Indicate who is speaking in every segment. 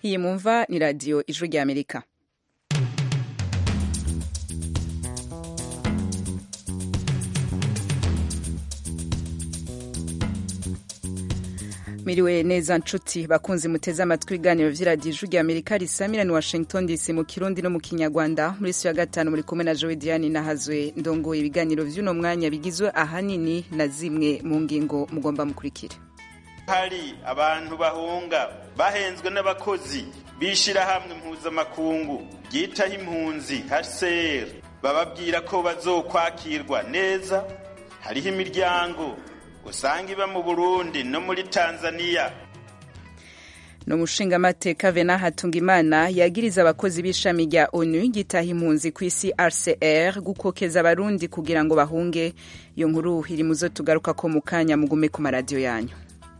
Speaker 1: iyi mumva ni radiyo ijwi ry'amerika miriwe neza nshuti bakunzi muteze amatwi ibiganiro vy'iradiyo ijwi ry'amerika risamira ni washington dc mu kirundi no mu kinyarwanda muri si ya gatanu muri kumwe na jowe diane nahazwe ndongoye ibiganiro vy'uno mwanya bigizwe ahanini na zimwe mu ngingo mugomba mukurikire
Speaker 2: hari abantu bahunga bahenzwe n'abakozi b'ishirahamwe mpuzamakungu ryitaho impunzi hcr bababwira ko bazokwakirwa neza hariho imiryango usanga iba mu burundi no muri tanzania
Speaker 1: ni umushingamateka vena hatungimana yagiriza abakozi b'ishami rya onu ryitaha impunzi ku isi rcr gukokeza abarundi kugira ngo bahunge iyo nkuru iri muzo tugaruka ko mu kanya mugume ku maradiyo yanyu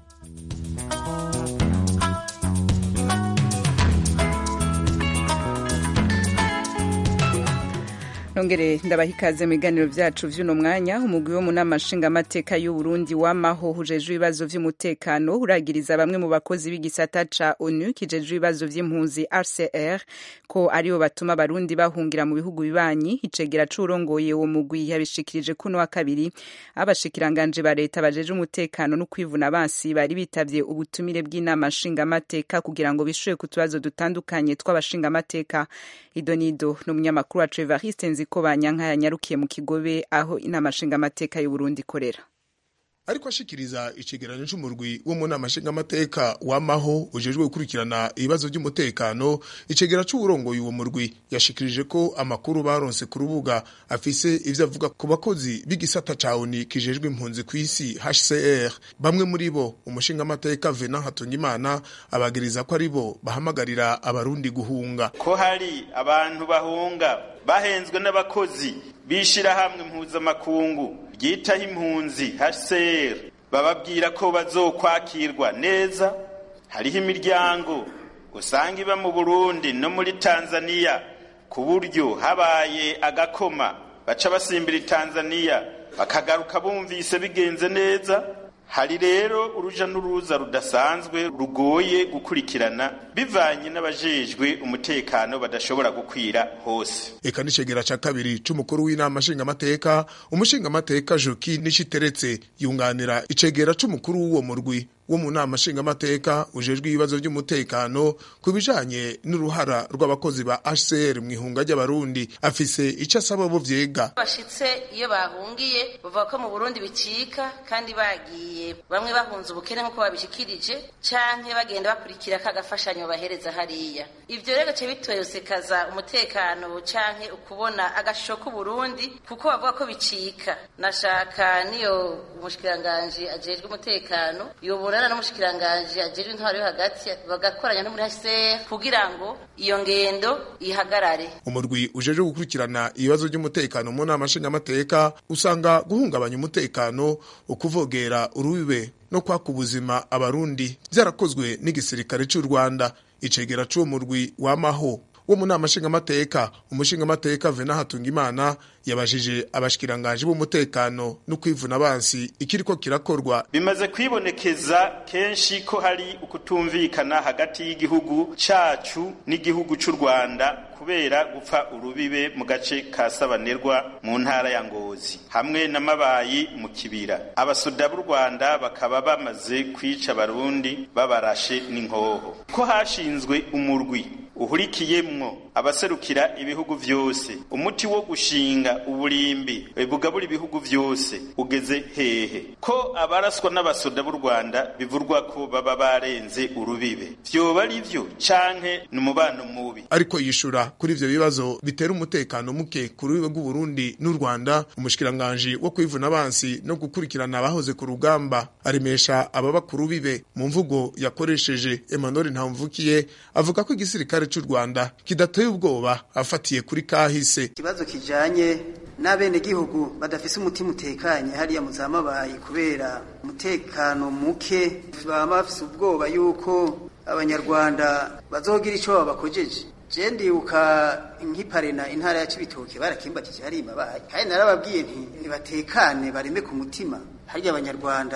Speaker 1: nongere ndabaha ikaze mu biganiro vyacu vy'uno mwanya umugwi wo mu nama nshingamateka y'uburundi wamaho hujejwe ibibazo vy'umutekano uragiriza bamwe mu bakozi b'igisata ca onu kijejwe ibibazo vy'impunzi rcr ko aribo batuma abarundi bahungira mu bihugu bibanyi icegera c'urongoye uwo mugwi yabishikirije kuno wa kabiri abashikiranganje ba leta bajeje umutekano no kwivuna abansi bari bitavye ubutumire bw'inama nshingamateka kugira ngo bishuye ku tubazo dutandukanye tw'abashingamateka idonido n'umunyamakuru wacu evariste nzi ko banyanka yanyarukiye mu kigobe aho inama nshingamateka y'uburundi ikorera
Speaker 3: ariko ashikiriza icegeranyo c'umurwi wo mu nama nshingamateka wamaho ujejwe gukurikirana ibibazo by'umutekano icegera c'uwurongoye uwo murwi yashikirije ko amakuru baronse ku rubuga afise ivyo avuga ku bakozi b'igisata ca oni kijejwe impunzi kw'isi hcr bamwe muri bo umushingamateka vena hatungimana abagiriza ko ari bo bahamagarira abarundi guhunga
Speaker 2: ko hari abantu bahunga bahenzwe n'abakozi b'ishirahamwe mpuzamakungu ryitaho impunzi hcr bababwira ko bazokwakirwa neza hariho imiryango usanga iba mu burundi no muri tanzania ku buryo habaye agakoma baca basimbira tanzania bakagaruka bumvise bigenze neza hari rero uruja n'uruza rudasanzwe rugoye gukurikirana bivanye n'abajejwe umutekano badashobora gukwira hose
Speaker 3: eka n'icegera ca kabiri c'umukuru w'inama nshingamateka umushingamateka joki nishiteretse yunganira icegera c'umukuru w'uwo murwi wo mu nama nshingamateka ujejwe ibibazo by'umutekano ku bijanye n'uruhara rw'abakozi ba HCR mu ihunga ry'abarundi afise ico asaba bo vyega
Speaker 4: bashitse iyo bahungiye bavuga ko mu Burundi bicika kandi bagiye bamwe bahunze ubukene nk'uko babishikirije canke bagenda bakurikira kagafashanyo bahereza hariya ivyo rero gace bitwesekaza umutekano canke ukubona agashusho k'Uburundi kuko bavuga ko bicika nashaka niyo umushikiranganje ajejwe umutekano yobora bagakorana n'umushikiranganje ajejwe intwaro yo hagati bagakoranya no muri HCR kugira ngo iyo ngendo ihagarare
Speaker 3: umurwi ujeje gukurikirana ibibazo by'umutekano mu nama nshingamateka usanga guhungabanya umutekano ukuvogera urubibe no kwaka ubuzima abarundi byarakozwe n'igisirikare cy'u Rwanda icegera c'uwo murwi wamaho wo mu nama nshingamateka umushingamateka Vena Hatungimana yabajije abashikiranganje b'umutekano no kwivuna abansi ikiriko kirakorwa
Speaker 2: bimaze kwibonekeza kenshi ko hari ukutumvikana hagati y'igihugu cacu n'igihugu c'u Rwanda kubera gupfa urubibe mu gace ka Sabanerwa mu ntara ya Ngozi hamwe n'amabayi mu kibira abasoda b'u Rwanda bakaba bamaze kwica abarundi babarashe n'inkoho ko hashinzwe umurwi uhurikiyemwo abaserukira ibihugu vyose umuti wo gushinga uburimbi bugabura ibihugu vyose ugeze hehe ko abaraswa n'abasoda b'u Rwanda bivurwa ko baba barenze urubibe vyoba ari vyo canke ni umubano mubi
Speaker 3: ariko yishura kuri ivyo bibazo bitera umutekano muke ku rubibe rw'u Burundi n'u Rwanda umushikiranganje wo kwivuna abansi no gukurikirana abahoze ku rugamba aremesha ababa ku rubibe mu mvugo yakoresheje Emmanuel Ntamvukiye avuga ko igisirikare c'u Rwanda kidateye ubwoba afatiye kuri kahise
Speaker 5: ikibazo kijanye n'abene gihugu badafise umutima utekanye hariya muzamabaye kubera umutekano muke baba bafise ubwoba yuko abanyarwanda bazogira ico babakojeje je ndibuka nk'iparena intara ya Cibitoke barakimbatije hari imabaye kandi narababwiye nti nibatekane bareme ku mutima harya abanyarwanda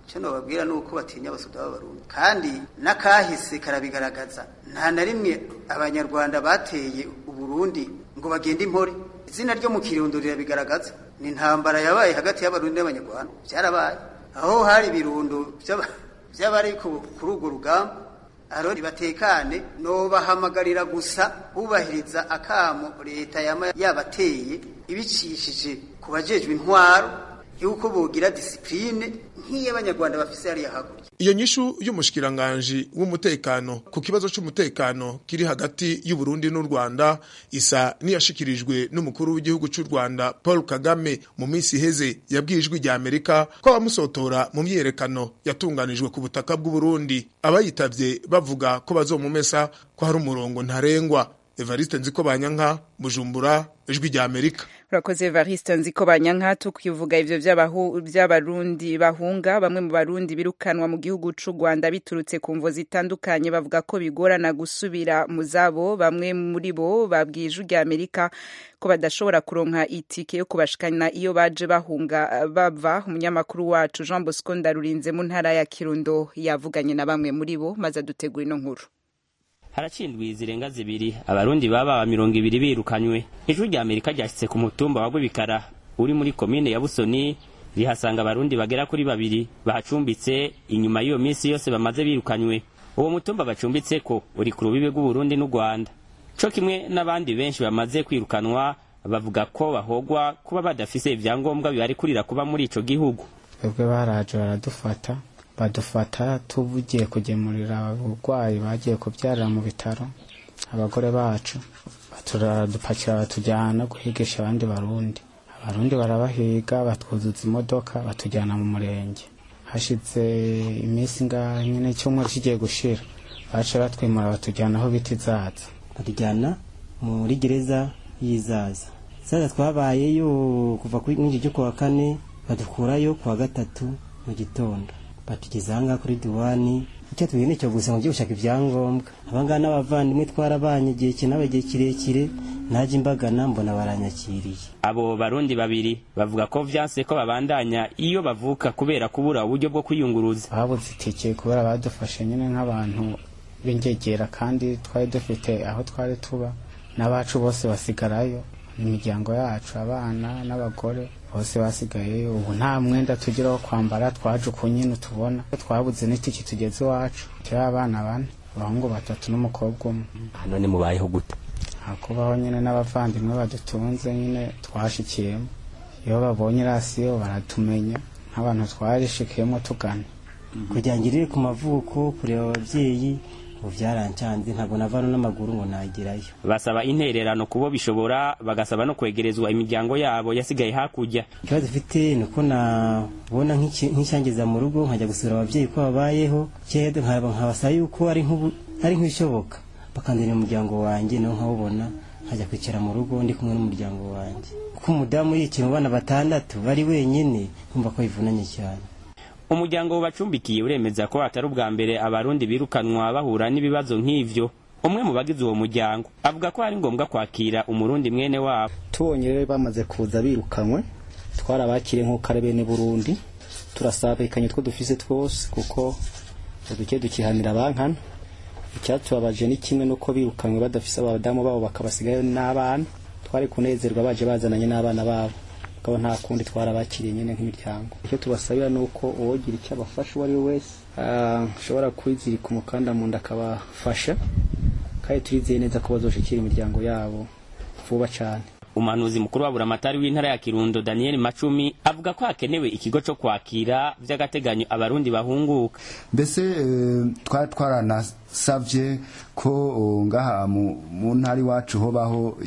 Speaker 5: icyo nababwira ni uko batinya abasoda b'abarundi kandi n'akahise karabigaragaza nta na rimwe abanyarwanda bateye uburundi ngo bagende impore izina ryo mu kirundo rirabigaragaza ni intambara yabaye hagati y'abarundi n'abanyarwanda byarabaye aho hari ibirundo by'abari kuri urwo rugamba aroni batekane nobahamagarira gusa bubahiriza akamo leta yama yabateye ibicishije ku bajejwe intwaro yuko bogira disipline nk'iy'abanyarwanda bafise hariya hakurya
Speaker 3: iyo nyishu y'umushikiranganji w'umutekano ku kibazo c'umutekano kiri hagati y'u Burundi n'u Rwanda isa niyashikirijwe n'umukuru w'igihugu c'u Rwanda Paul Kagame mu minsi iheze yabwijwe rya Amerika ko abamusotora mu myerekano yatunganijwe ku butaka bw'u Burundi abayitavye bavuga ko bazomumesa ko hari umurongo ntarengwa Evariste Nziko Banyanka Bujumbura ijwi rya Amerika
Speaker 1: urakoze Evariste nziko banyanka tukivuga ivyo vy'abarundi bahunga bamwe mu barundi birukanwa mu gihugu c'u Rwanda biturutse ku mvo zitandukanye bavuga ko bigorana gusubira mu zabo bamwe muri bo babwiye ijwi rya Amerika ko badashobora kuronka itike yo kubashikana iyo baje bahunga bava umunyamakuru wacu Jean Bosco Ndarurinze mu ntara ya Kirundo yavuganye na bamwe muri bo maze adutegura ino nkuru
Speaker 6: haracindwi zirenga zibiri abarundi baba mirongo ibiri birukanywe ijwi rya amerika ryashyitse ku mutumba wa rwibikara uri muri komine ya busoni rihasanga abarundi bagera kuri babiri bahacumbitse inyuma y'iyo minsi yose bamaze birukanywe uwo mutumba bacumbitse ko uri ku rubibe rw'uburundi n'u rwanda co kimwe n'abandi benshi bamaze kwirukanwa bavuga ko bahogwa kuba badafise ivyangombwa bibarekurira kuba muri ico gihugu
Speaker 7: twebwe baraje baradufata badufata tugiye kugemurira abarwayi bagiye kubyarira mu bitaro abagore bacu baradupakira batujyana guhigisha abandi barundi abarundi barabahiga batwuzuza imodoka batujyana mu murenge hashize iminsi ngaho nyine icyumweru kigiye gushira baca batwimura batujyana aho bita izaza
Speaker 8: batujyana muri gereza y'izaza zaza twabayeyo kuva kuri mwinshi cyo kuwa kane badukurayo kuwa gatatu mu gitondo batugeze ahangaha kuri diwani icyo tubwira nicyo gusa ngo gushaka ibyangombwa abangaba n'abavandimwe twarabanye igihe kinaba igihe kirekire najya imbagana mbona baranyakiriye
Speaker 6: abo barundi babiri bavuga ko vyanse ko babandanya iyo bavuka kubera kubura uburyo bwo kwiyunguruza
Speaker 7: babuze itike kubera badufashe nyine nk'abantu b'ingegera kandi twari dufite aho twari tuba n'abacu bose basigarayo imiryango yacu abana n'abagore bose basigaye ubu nta mwenda tugira wo kwambara twaje uku nyine utubona twabuze n'itiki tugeze iwacu turi abana bane abahungu batatu n'umukobwa umwe
Speaker 6: none mubayeho gute
Speaker 7: hakubaho nyine n'abavandimwe badutunze nyine twashikiyemo iyo babonye rasiyo baratumenya nk'abantu twarishikiyemo tugana
Speaker 8: kugira ngo irire ku mavuko kureba ababyeyi ubu byarancanze ntabwo navano n'amaguru ngo nagerayo
Speaker 6: basaba intererano kubo bishobora bagasaba no kwegerezwa imiryango yabo yasigaye hakurya
Speaker 8: ikibazo ufite ni uko nabona nk'icyangiza mu rugo nkajya gusura ababyeyi ko babayeho cyede nkabasaba yuko ari nk'ibishoboka bakandira umuryango wanjye nawe nkawubona nkajya kwicara mu rugo ndi kumwe n'umuryango wanjye kuko umudamu yicaye mu bana batandatu bari wenyine kumva ko bivunanye cyane
Speaker 6: umuryango bacumbikiye uremeza ko atari ubwa mbere abarundi birukanwa bahura n'ibibazo nk'ivyo umwe mu bagize uwo muryango avuga ko ari ngombwa kwakira umurundi mwene wabo
Speaker 9: tubonye rero bamaze kuza birukanywe twarabakiriye nk'uko ari bene burundi turasabikanye two dufise twose kuko uduke dukihanira abankana icyatubabaje ni kimwe nuko birukanywe badafise abadamu babo bakabasigayo n'abana twari kunezerwa baje bazananye n'abana babo akaba nta kundi twarabakiriye nyine nk'imiryango icyo tubasabira ni uko uwogira icyo abafasha uwo ari we wese ashobora kwizirika umukanda mu nda akabafasha kandi turizeye neza ko bazoshikira imiryango yabo vuba cyane
Speaker 6: umuhanuzi mukuru wa buramatari w'intara ya kirundo daniel macumi avuga ko hakenewe ikigo cyo kwakira by'agateganyo abarundi bahunguka
Speaker 10: mbese twari twaranasabye ko ngaha mu ntara iwacu hobaho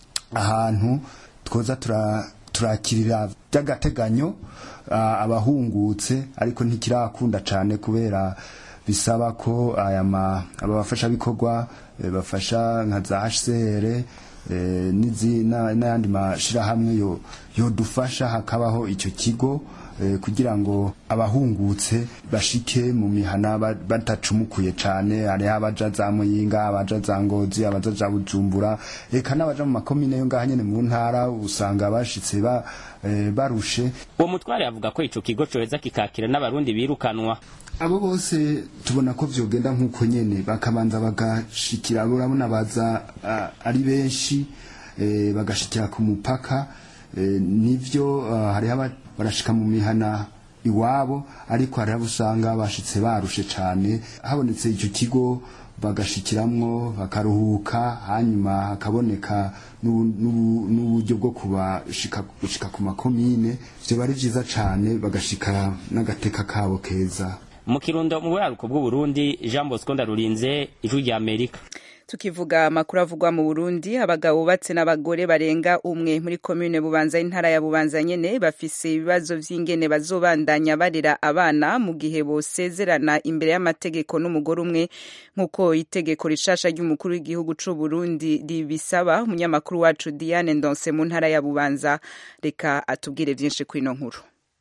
Speaker 10: ahantu twoza turakirira by'agateganyo abahungutse ariko ntikirakunda cyane kubera bisaba ko aya abafashabikorwa bafasha nka za hcr n'ayandi mashyirahamwe yodufasha hakabaho icyo kigo eh, kugira ngo abahungutse bashike mu mihana ba- badacumukuye cane hariho abaja za muyinga abaja za ngozi abaja za bujumbura eka n'abaja mu makomine yo ngaha nyene mu ntara usanga bashitse ba, eh, barushe
Speaker 6: uwo mutware avuga ko ico kigo coheza kikakira n'abarundi birukanwa
Speaker 10: abo bose tubona ko vyogenda nk'uko nyene bakabanza bagashikira urabona baza ah, ari benshi eh, bagashikira ku mupaka eh, nivyo ah, hariho aba- barashika mu mihana iwabo ariko hariho abo usanga bashitse barushe cane habonetse ico kigo bagashikiramwo bakaruhuka hanyuma hakaboneka n'ubu- n'ubu- n'uburyo bwo kubashika gushika ku makomine vyoba ari vyiza cane bagashika n'agateka kabo keza
Speaker 6: mu kirundo mu buraruko bw'uburundi jean bosco ndarurinze ijwi rya amerika
Speaker 1: tukivuga amakuru avugwa mu Burundi abagabo bubatse n'abagore barenga umwe muri komune Bubanza intara ya Bubanza nyene bafise ibibazo vy'ingene bazobandanya barera abana mu gihe bosezerana imbere y'amategeko n'umugore umwe nk'uko itegeko rishasha ry'umukuru w'igihugu c'u Burundi ribisaba umunyamakuru wacu Diane Ndonse mu ntara ya Bubanza reka atubwire vyinshi kwino nkuru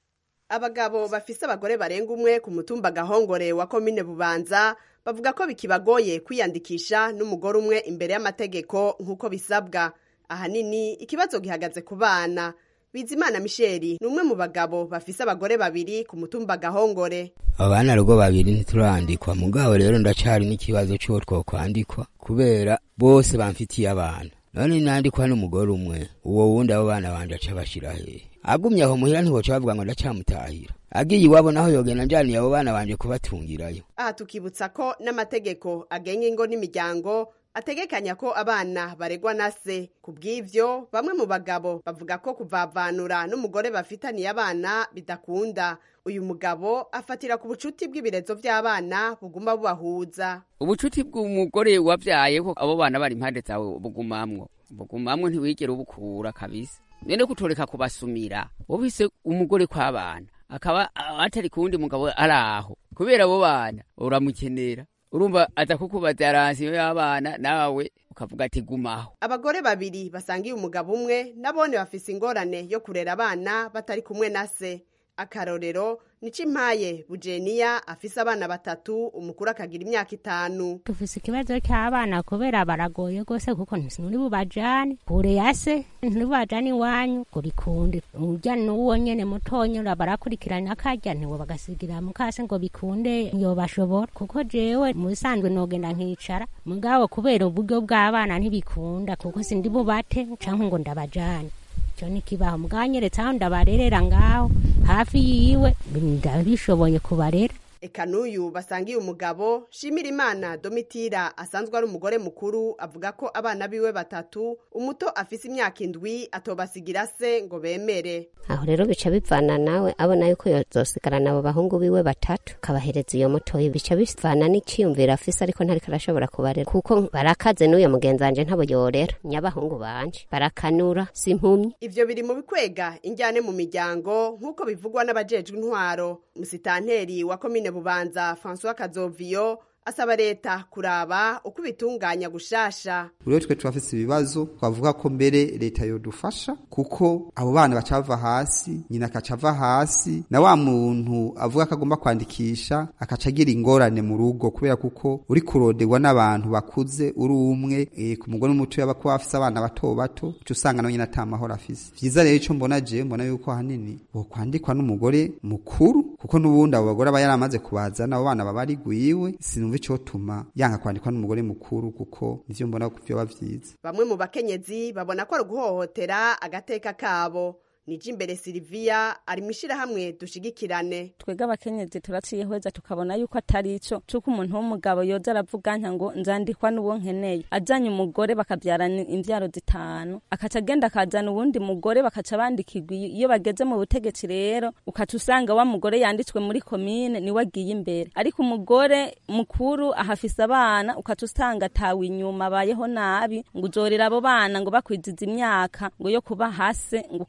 Speaker 11: abagabo bafise abagore barenga umwe ku mutumba gahongore wa komine bubanza bavuga ko bikibagoye kwiyandikisha n'umugore umwe imbere y'amategeko nk'uko bisabwa ahanini ikibazo gihagaze ku bana bizimana misheli ni umwe mu bagabo bafise abagore babiri ku mutumba gahongore
Speaker 12: abana rugo babiri ntiturandikwa mugabo rero ndacari n'ikibazo c'uwo twokwandikwa kubera bose bamfitiye abana none nandikwa n'umugore umwe uwo wundi abo bana banje aca bashira hehe agumye aho muhira ntiboca bavuga ngo ndacamutahira agiye iwabo naho yogenda njaniye abo bana banje kubatungirayo
Speaker 11: aha tukibutsa ko n'amategeko agenga ingo n'imiryango ategekanya ko abana baregwa na se ku bw'ivyo bamwe mu bagabo bavuga ko kuvavanura n'umugore bafitaniye abana bidakunda uyu mugabo afatira ku bucuti bw'ibirezo vy'abana buguma bubahuza
Speaker 13: ubucuti bw'umugore wabyaye ko abo bana bari impande zawe bugumamwo bugumamwo ntiwigere ubukura kabisa none kutoreka kubasumira wobise umugore kw'abana akaba atari kuwundi mugabo ari aho kubera abo bana uramukenera urumva aza kukubaza aransiyo y'abana nawe ukavuga ati gumaho
Speaker 11: abagore babiri basangiye umugabo umwe nabone bafise ingorane yo kurera abana batari kumwe na se akarorero nico impaye bujeniya afise abana batatu umukuru akagira imyaka itanu
Speaker 14: dufise ikibazo cy'abana kubera baragoye rwose kuko ntisuri bubajane kure ya se nturi bubajane iwanyu kurikunde urya n'uwo nyene mutonya barakurikirana akarya ntiwe bagasigira mukase ngo bikunde yobashobora kuko jewe mu bisanzwe nogenda nkicara mugabo kubera uburyo bw'abana ntibikunda kuko sindi bubate canke ngo ndabajane icyo ni kibaho muganyeretse aho ndabarerera ngaho hafi yiwe ndabishoboye kubarera
Speaker 11: eka n'uyu basangiye umugabo shimira imana domitira asanzwe ari umugore mukuru avuga ko abana biwe batatu umuto afise imyaka indwi atobasigira se ngo bemere
Speaker 15: aho rero bica bivana nawe abona yuko yozosigarana abo bahungu biwe batatu kabahereza iyo mutoyi bica bivana n'iciyumviro afise ariko ntariko arashobora kubarera kuko barakaze n'uyo mugenzi wanje ntabo yorera nyabahungu banje barakanura si impumyi
Speaker 11: ivyo biri mu bikwega injyane mu miryango nk'uko bivugwa n'abajejwe intwaro musitanteri wa komine bubanza francois kazoviyo asaba leta kuraba uko ibitunganya gushasha
Speaker 16: rero twe turafise ibibazo twavuga ko mbere leta yodufasha kuko abo bana baca bava hasi nyina akaca ava hasi na wa muntu avuga ko agomba kwandikisha akaca agira ingorane mu rugo kubera kuko uri kuroderwa n'abantu bakuze uri umwe e, ku mugore n'umuto yaba kuba afise abana bato bato uca usanga nawe nyine ata mahoro afise vyiza rero ico mbona je mbona yuko ahanini bokwandikwa n'umugore mukuru kuko n'ubundi abo bagore aba yaramaze kubazana abo bana baba ari gwiwe sinumva icotuma yanka kwandikwa n'umugore mukuru kuko nivyo mbona ko vyoba vyiza
Speaker 11: bamwe mu bakenyezi babona ko ari uguhohotera agateka kabo nije imbere Silvia ari mwishirahamwe dushigikirane
Speaker 17: twebwe abakenyezi turaciyehweza tukabona yuko atari ico cuko umuntu w'umugabo yoza aravuga nka ngo nzandikwa n'uwo nkeneye azanye umugore bakabyarana imvyaro zitanu akaca agenda akazana uwundi mugore bakaca bandikirwa iyo bageze mu butegetsi rero ukaca usanga wa mugore yanditswe muri komine niwe agiye imbere ariko umugore mukuru ahafise abana ukaca usanga atawe inyuma abayeho nabi ngo uzorera abo bana ngo bakwiziza imyaka ngo yo kuba hase ngo ukaca ubaha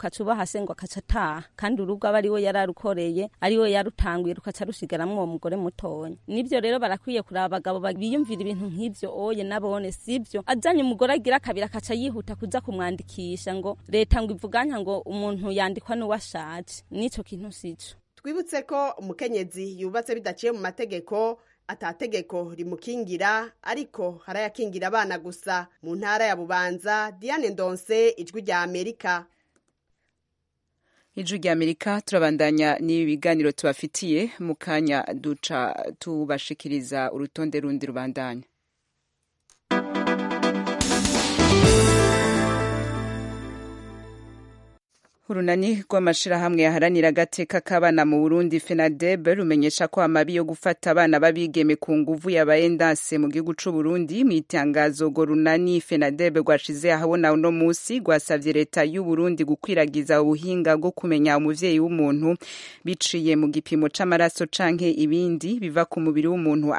Speaker 17: se ngo akaca ataha kandi urugo aba ariwe yararukoreye ariwe yarutanguye rukaca rusigaramwo uwo mugore mutonya nibyo rero barakwiye kuraba abagabo biyumvira ibintu nk'ivyo oye nabone sivyo azanye umugore agira kabiri akaca yihuta kuza kumwandikisha ngo leta ngo ivuganya ngo umuntu yandikwa n'uwashaje n'ico kintu sico
Speaker 11: twibutse ko umukenyezi yubatse bidaciye mu mategeko atategeko rimukingira ariko harayakingira abana gusa mu ntara ya bubanza diane ndonse ijwi rya amerika
Speaker 1: ijwi rya amerika turabandanya n'ibi biganiro tubafitiye mu kanya duca tubashikiriza urutonde rundi rubandanya urunani rw'amashirahamwe yaharanira agateka k'abana mu burundi fenadeb rumenyesha ko amabi yo gufata abana b'abigeme ku nguvu yabaye ndanse mu gihugu c'uburundi mu itangazo urwo runani fenadeb rwashize ahabona uno musi rwasavye leta y'uburundi gukwiragiza ubuhinga bwo kumenya umuvyeyi w'umuntu biciye mu gipimo c'amaraso canke ibindi biva ku mubiri w'umuntu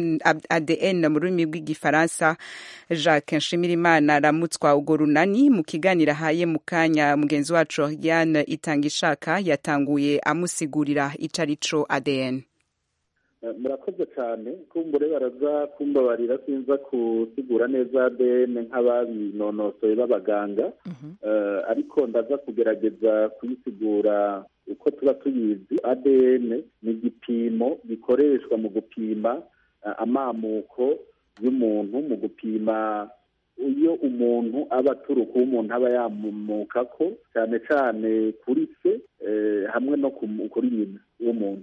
Speaker 1: adn mu rurimi rw'igifaransa jacques nshimirimana aramutswa urwo runani mu kiganiro ahaye mu kanya mugenzi wacu Diane Itangishaka yatanguye amusigurira ico arico ADN
Speaker 18: murakoze cyane kumbure baraza kumbabarira sinza kusigura neza ADN nk'ababinonosoye b'abaganga ariko ndaza kugerageza kuyisigura uko tuba tuyizi ADN ni igipimo gikoreshwa mu gupima amamuko y'umuntu mu gupima iyo umuntu aba aturuka uwo umuntu aba yamuka ko cyane cyane kuri se hamwe no kuri nyina w'umuntu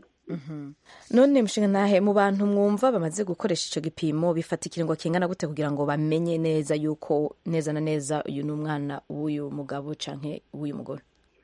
Speaker 19: none mushinga ntahe mu bantu mwumva bamaze gukoresha icyo gipimo bifata ikiringo kingana gute kugira ngo bamenye neza yuko neza na neza uyu ni umwana w'uyu mugabo cyangwa w'uyu mugore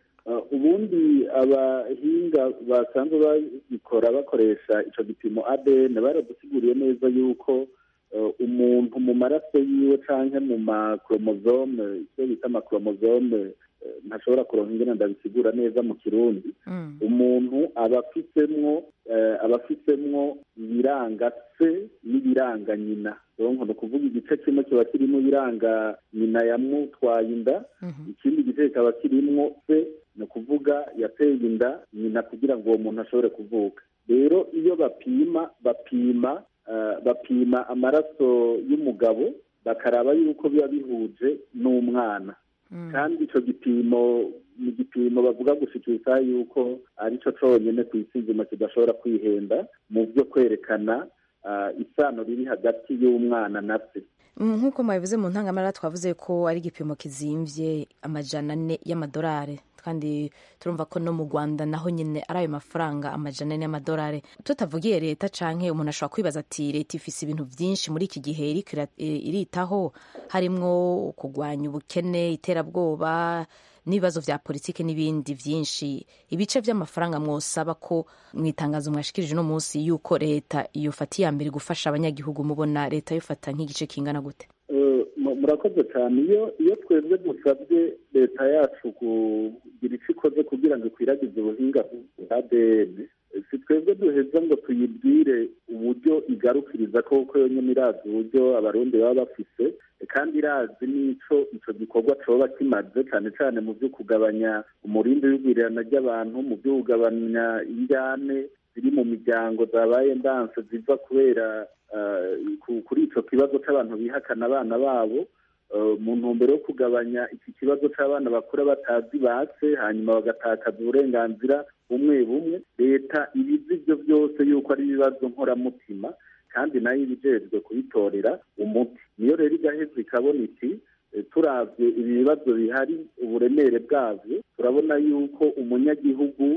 Speaker 18: ubundi abahinga basanzwe babikora bakoresha icyo gipimo ADN baradusiguriye neza yuko umuntu mu maraso yiwe cyangwa mu makoromozome icyo bita amakoromozome ntashobora kuronka ingene ndabisigura neza mu kirundi umuntu aba afisemwo aba afisemwo ibiranga se n'ibiranga nyina ni ukuvuga igice kimwe kiba kirimo ibiranga nyina yamutwaye inda ikindi gice kikaba kirimwo se ni ukuvuga yateye inda nyina kugira ngo uwo muntu ashobore kuvuka rero iyo bapima bapima bapima amaraso y'umugabo bakaraba yuko biba bihuje n'umwana kandi icyo gipimo ni igipimo bavuga gushikiriza yuko ari cyo cyonyine ku isi nzima kidashobora kwihenda mu byo kwerekana isano riri hagati y'umwana na se
Speaker 19: nk'uko mwabivuze mu ntangamara twavuze ko ari igipimo kizimvye amajana ane y'amadolari kandi turumva ko no mu rwanda naho nyine ari ayo mafaranga amajana ane y'amadolari tutavugiye leta canke umuntu ashobora kwibaza ati leta ifise ibintu vyinshi muri iki gihe iriko iritaho harimwo kurwanya ubukene iterabwoba n'ibibazo vya politike n'ibindi vyinshi ibice vy'amafaranga mwosaba ko mwitangazo mwashikirije uno munsi yuko leta yofata iya mbere gufasha abanyagihugu mubona leta yofata nk'igice kingana gute
Speaker 18: murakoze cyane iyo iyo twebwe dusabye leta yacu kugira icyo ikoze kugira ngo ikwiragize ubuhinga bwa ADN si twebwe duheza ngo tuyibwire uburyo igarukiriza koko yonyine irazi uburyo abarundi baba bafise kandi irazi n'ico ico gikorwa coba kimaze cyane cyane mu byo kugabanya umurindi w'igwirirana ry'abantu mu byo kugabanya injyane ziri mu miryango zabaye ndanse ziva kubera kuri ico kibazo c'abantu bihakana abana babo mu ntumbero yo kugabanya iki kibazo c'abana bakura batazi base hanyuma bagatakaza uburenganzira bumwe bumwe leta ibizi ibyo byose yuko ari ibibazo nkoramutima kandi nayo ibijejwe kubitorera umuti niyo rero igaheza ikabona iti turavye ibi bibazo bihari uburemere bwavyo turabona yuko umunyagihugu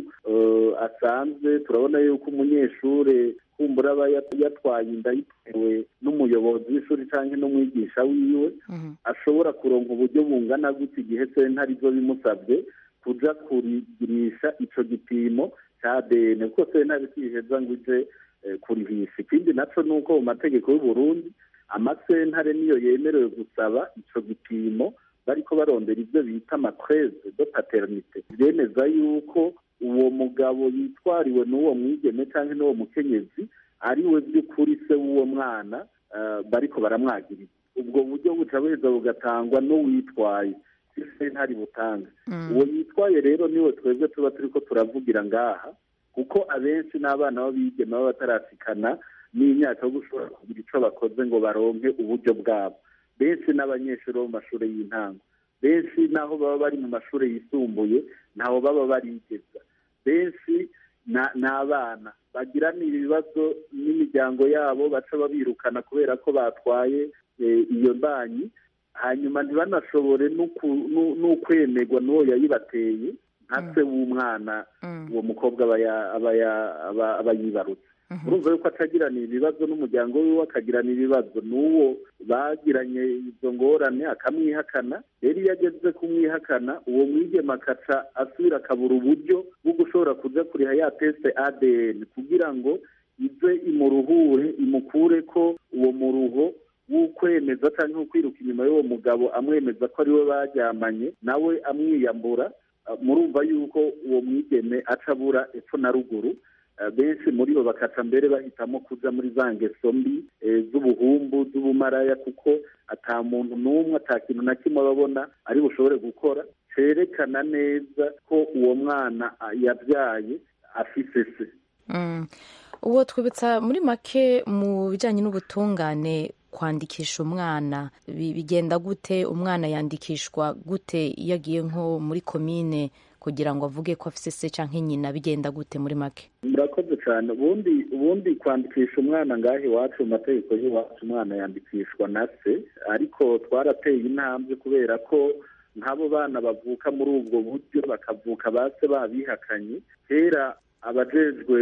Speaker 18: asanzwe turabona yuko umunyeshure kumbura aba yatwaye inda yitewe n'umuyobozi w'ishuri cyangwa n'umwigisha wiwe ashobora kuronka uburyo bungana gutya igihe sentare izo bimusabye kuja kurigirisha ico gipimo ca ADN kuko sentare kwiheza ngo ije kurihisha ikindi naco ni uko mu mategeko y'uburundi amasentare niyo yemerewe gusaba ico gipimo bariko barondera ivyo bita amatreze de paternite byemeza yuko uwo mugabo yitwariwe n'uwo mwigeme cyangwa n'uwo mukenyezi ari we by'ukuri se w'uwo mwana bariko baramwagiriza ubwo buryo buca buheza bugatangwa n'uwitwaye ntari butanga uwo yitwaye rero niwe twebwe tuba turi ko turavugira ngaha kuko abenshi n'abana b'abigeme baba batarasikana n'imyaka yo gushobora kugira icyo bakoze ngo baronke uburyo bwabo benshi n'abanyeshuri bo mu mashuri y'intango benshi n'aho baba bari mu mashuri yisumbuye ntaho baba barigeza benshi ni abana bagirana ibibazo n'imiryango yabo baca babirukana kubera ko batwaye iyo banki hanyuma ntibanashobore n'ukwemerwa n'uwo yayibateye nka se w'umwana uwo mukobwa aba yibarutse urumva yuko atagirana ibibazo n'umuryango wiwe akagirana ibibazo n'uwo bagiranye izo ngorane akamwihakana rero iyo ageze kumwihakana uwo mwigema akaca asubira akabura uburyo bwo gushobora kuja kuriha ya teste adn kugira ngo ize imuruhure imukure ko uwo muruho w'ukwemeza cyangwa ukwiruka inyuma y'uwo mugabo amwemeza ko ari we baryamanye nawe amwiyambura murumva yuko uwo mwigeme aca abura epfo na ruguru benshi muri bo bakaca mbere bahitamo kuja muri za ngeso mbi z'ubuhumbu z'ubumaraya kuko ata muntu n'umwe ata kintu na kimwe babona ari bushobore gukora cerekana neza ko uwo mwana yabyaye afise se
Speaker 19: uwo twibutsa muri make mu bijyanye n'ubutungane kwandikisha umwana bigenda gute umwana yandikishwa gute iyo agiye nko muri komine kugira ngo avuge ko afise se cyangwa nyina bigenda gute muri make
Speaker 18: murakoze cyane ubundi ubundi kwandikisha umwana ngaho iwacu mu mategeko y'iwacu umwana yandikishwa na se ariko twarateye intambwe kubera ko nk'abo bana bavuka muri ubwo buryo bakavuka ba se babihakanye kera abajejwe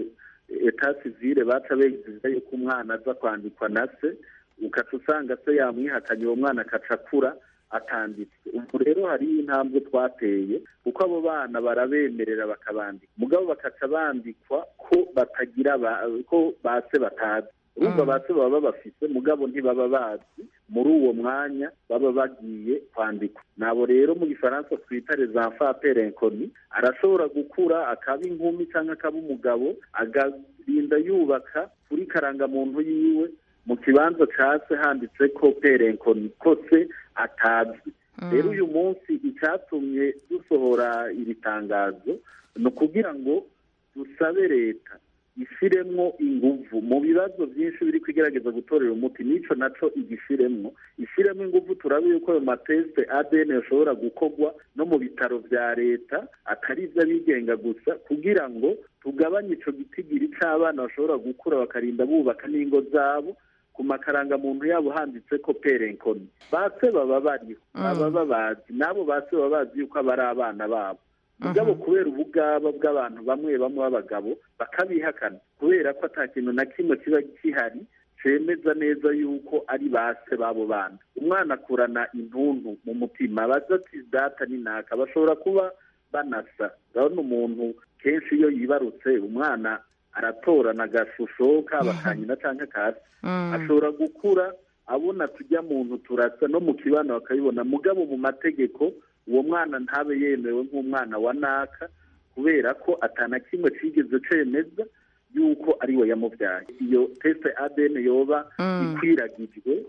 Speaker 18: eta sivile baca begiza yuko umwana aza kwandikwa na se ukaca usanga se yamwihakanye uwo mwana akaca akura atanditswe ubu rero hariho intambwe twateye kuko abo bana barabemerera bakabandika mugabo bakaca bandikwa ko batagira ko base batazi urumva base baba babafise mugabo ntibaba bazi muri uwo mwanya baba bagiye kwandikwa nabo rero mu gifaransa twita les enfants perenkoni arashobora gukura akaba inkumi cyangwa akaba umugabo agarinda yubaka kuri karangamuntu yiwe mu kibanza case handitse ko perenkoni ko se atazi rero uyu munsi icyatumye dusohora iri tangazo ni ukugira ngo dusabe leta ishiremwo inguvu mu bibazo byinshi biri kwigerageza gutorera umuti n'ico naco igishiremwo ishiremwo inguvu turabe yuko ayo mateste adn yashobora gukorwa no mu bitaro vya leta atari ivy'abigenga gusa kugira ngo tugabanye ico gitigiri c'abana bashobora gukura bakarinda bubaka n'ingo zabo ku makarangamuntu yabo handitse ko perenkoni base baba bariho baba babazi n'abo base baba bazi yuko aba ari abana babo mugabo kubera ubugaba bw'abantu bamwe bamwe b'abagabo bakabihakana kubera ko ata kintu na kimwe kiba gihari cemeza neza yuko ari base b'abo bana umwana akurana intuntu mu mutima baza ati data ni naka bashobora kuba banasa urabona umuntu kenshi iyo yibarutse umwana aratorana agashusho kaba kanyina cyangwa kasi ashobora gukura abona tujya muntu turasa no mu kibano bakabibona mugabo mu mategeko uwo mwana ntabe yemewe nk'umwana wa naka kubera ko atana kimwe cigeze cemeza yuko ari we yamubyaye iyo teste adn yoba ikwiragijwe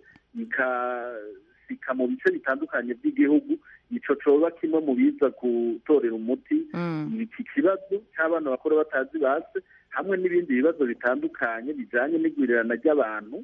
Speaker 18: ikasika mu bice bitandukanye by'igihugu ico coba kimwe mu biza gutorera umuti iki kibazo cy'abana bakora batazi base hamwe n'ibindi bibazo bitandukanye bijanye n'igwirirana ry'abantu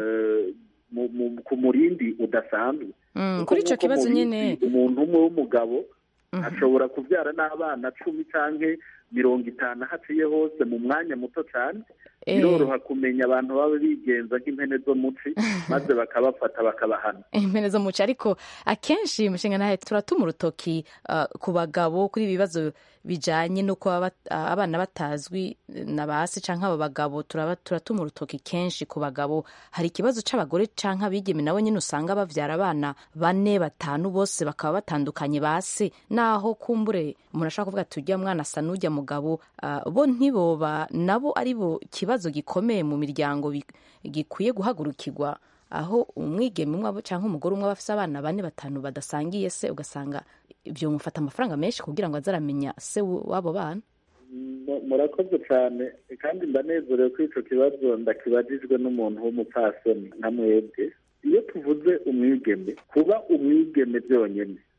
Speaker 18: ku murindi udasanzwe
Speaker 19: kuri icyo kibazo nyine
Speaker 18: umuntu umwe w'umugabo ashobora kubyara n'abana cumi cyangwa mirongo itanu haciye hose mu mwanya muto cyane biroroha kumenya abantu baba bigenza nk'impene zo muci maze bakabafata bakabahana
Speaker 19: impene zo muci ariko akenshi umushinga nawe turatuma urutoki ku bagabo kuri ibi bibazo bijyanye no kuba abana batazwi na ba se cyangwa abo bagabo turatuma urutoki kenshi ku bagabo hari ikibazo cy'abagore cyangwa abigeme nabo nyine usanga babyara abana bane batanu bose bakaba batandukanye ba se naho kumbure umuntu ashobora kuvuga ati ujya mwana asa n'ujya mugabo bo ntiboba nabo ari bo kibazo gikomeye mu miryango gikwiye guhagurukirwa aho umwigeme umwe cyangwa umugore umwe aba afite abana bane batanu badasangiye se ugasanga ibyo bimufata amafaranga menshi kugira ngo aze aramenya se w'abo bana
Speaker 18: murakoze cyane kandi ndanezerewe ko icyo kibazo ndakibajijwe n'umuntu w'umupfasoni nka mwebwe iyo tuvuze umwigeme kuba umwigeme byonyine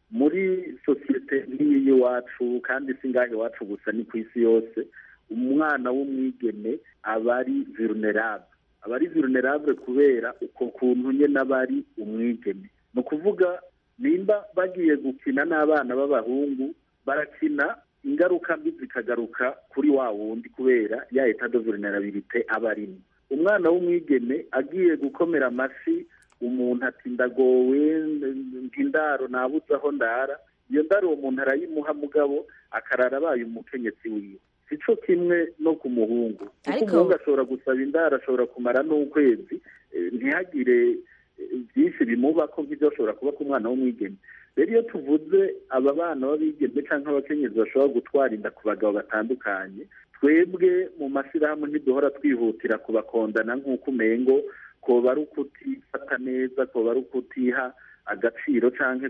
Speaker 18: muri sosiyete nk'iyi y'iwacu kandi si ngaho iwacu gusa ni ku isi yose umwana w'umwigeme aba ari vulnerable aba ari vulnerable kubera uko kuntu nyine aba ari umwigeme ni ukuvuga nimba bagiye gukina n'abana b'abahungu barakina ingaruka mbi zikagaruka kuri wa wundi kubera ya eta de vulnerabilité aba arimo umwana w'umwigeme agiye gukomera amashyi umuntu ati ndagowe ndaro nabuze aho ndara iyo ndaro uwo muntu arayimuha mugabo akarara abaye umukenyetsi wiwe si cyo kimwe no ku muhungu kuko umuhungu ashobora gusaba indaro ashobora kumara n'ukwezi ntihagire byinshi bimuba ko nk'ibyo ashobora kuba ku mwana w'umwigeme rero iyo tuvuze aba bana b'abigeme cyangwa abakenyezi bashobora gutwara inda ku bagabo batandukanye twebwe mu mashyirahamwe ntiduhora twihutira kubakondana nk'uko umengo koba ari ukutifata neza koba ari ukutiha agaciro cyangwa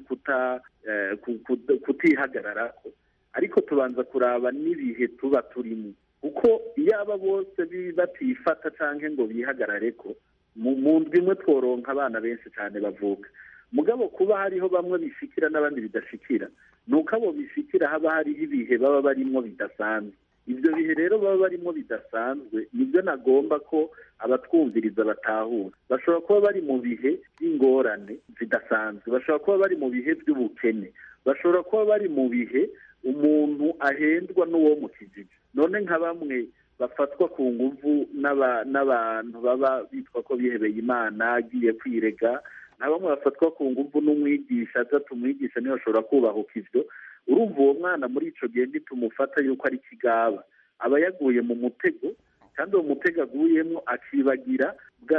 Speaker 18: kutihagarara ariko tubanza kuraba n'ibihe tuba turimo kuko iyo aba bose batifata cyangwa ngo bihagarare ko mu ndwi imwe tworonka abana benshi cyane bavuka mugabo kuba hariho bamwe bishikira n'abandi bidashikira ni uko abo bishikira haba hariho ibihe baba barimo bidasanzwe ibyo bihe rero baba barimo bidasanzwe nibyo nagomba ko abatwumviriza batahura bashobora kuba bari mu bihe by'ingorane zidasanzwe bashobora kuba bari mu bihe by'ubukene bashobora kuba bari mu bihe umuntu ahendwa n'uwo mu kijiji none nka bamwe bafatwa ku nguvu n'abantu baba bitwa ko bihebeye imana agiye kwirega na bamwe bafatwa ku nguvu n'umwigisha atatu umwigisha niyo ashobora kubahuka ibyo urumva uwo mwana muri icyo gihe ntitumufata yuko ari kigaba aba yaguye mu mutego kandi uwo mutego aguyemo akibagira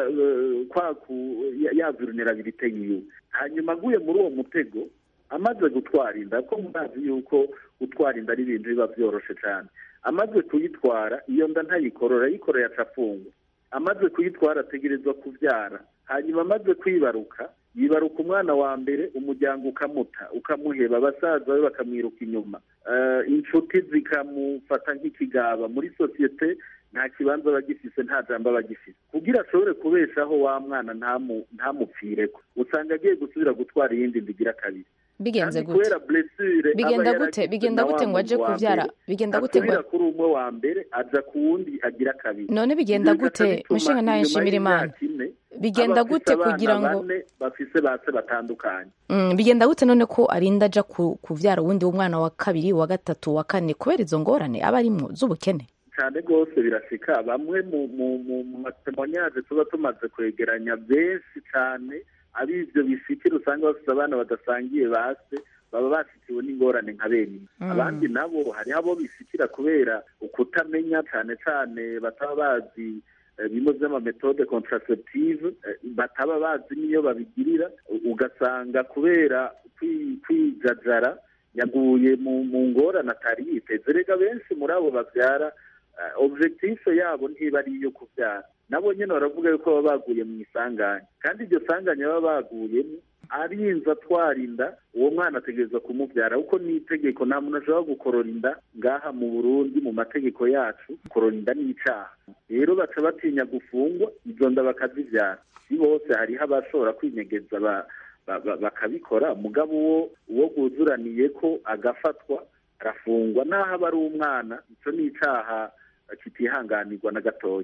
Speaker 18: ya vulnerabilite yiwe hanyuma aguye muri uwo mutego amaze gutwara inda ko murazi yuko gutwara inda ari ibintu biba byoroshye cyane amaze kuyitwara iyo nda ntayikorora ayikoreye acafungwa amaze kuyitwara ategerezwa kubyara hanyuma amaze kwibaruka yibaruka umwana wa mbere umuryango ukamuta ukamuheba abasaza be bakamwiruka inyuma inshuti zikamufata nk'ikigaba muri sosiyete nta kibanza aba agifise nta jambo aba agifise kugira ashobore kubeshaho wa mwana ntamupfire ko usanga agiye gusubira gutwara iyindi ndigira kabiri
Speaker 19: bigenze gute bigenda gute bigenda gute ngo aje kubyara bigenda gute ngo
Speaker 18: kuri umwe wa mbere aja ku wundi agira kabiri
Speaker 19: none bigenda gute mushinga ntayo nshimira imana bigenda gute kugira ngo
Speaker 18: bafise base batandukanye
Speaker 19: bigenda gute none ko arinda aja kuvyara uwundi w'umwana wa kabiri wa gatatu wa kane kubera izo ngorane aba arimwo z'ubukene
Speaker 18: cyane rwose birashika bamwe mu matemonyaje tuba tumaze kwegeranya benshi cyane ari ibyo bishikira usanga bafite abana badasangiye base baba bashyikiwe n'ingorane nka bene abandi nabo hariho abo bishikira kubera ukutamenya cyane cyane bataba bazi bimwe by'amametode contraceptive bataba bazi n'iyo babigirira ugasanga kubera kwijajara yaguye mu ngorane atari yiteze rega benshi muri abo babyara objectif yabo ntiba ari iyo kubyara nabo nyine baravuga yuko baba baguye mu isanganya kandi iryo sanganya baba baguyemo arinze atwara inda uwo mwana ategereza kumubyara kuko ni itegeko nta muntu ashobora gukorora inda ngaha mu burundi mu mategeko yacu gukorora inda ni icyaha rero baca batinya gufungwa izo nda bakazibyara si bose hariho abashobora kwinyegeza bakabikora mugabo uwo uwo bwuzuraniye ko agafatwa arafungwa n'aho aba ari umwana icyo ni icyaha kitihanganirwa na gatoya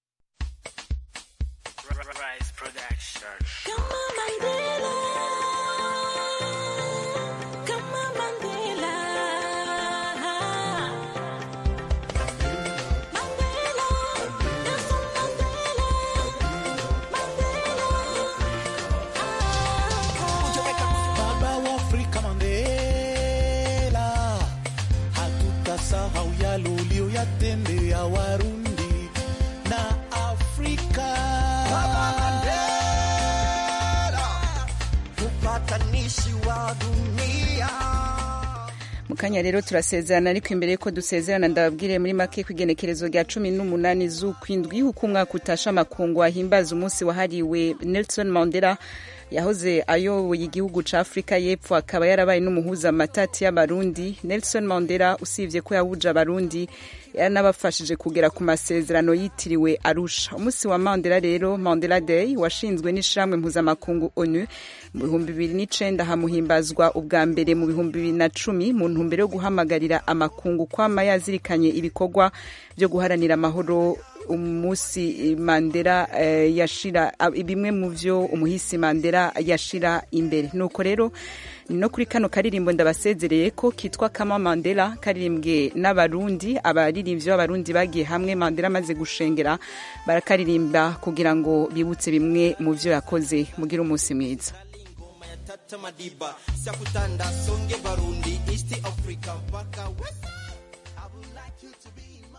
Speaker 20: Hatutasahau yale uliyoyatendea Warundi na Afrika. Upatanishi wa dunia
Speaker 1: mu kanya rero turasezerana ariko imbere yuko dusezerana ndababwire muri make ku igenekerezo rya cumi n'umunani z'ukwindwi uko umwaka utasha amakungu ahimbaza umunsi wahariwe Nelson Mandela yahoze ayoboye igihugu ca afurika y'epfo akaba yarabaye n'umuhuza amatati y'abarundi nelson mandela usibye ko yahuje abarundi yanabafashije kugera ku masezerano yitiriwe arusha umunsi wa mandela rero mandela day washinzwe n'ishyirahamwe mpuzamakungu onu mu bihumbi bibiri n'icenda hamuhimbazwa ubwa mbere mu bihumbi bibiri na cumi mu ntumbero yo guhamagarira amakungu kwama yazirikanye ibikorwa byo guharanira amahoro umunsi mandela eh, yashira bimwe mu vyo umuhisi mandela yashira imbere nuko rero no kuri kano karirimbo ndabasezereye ko kitwa kama mandela karirimbwe n'abarundi abaririmbyi b'abarundi bagiye hamwe mandela amaze gushengera barakaririmba kugira ngo bibutse bimwe mu vyo yakoze mugire umunsi mwiza
Speaker 20: tata madiba sakutanda songe barundi east africa mpaka west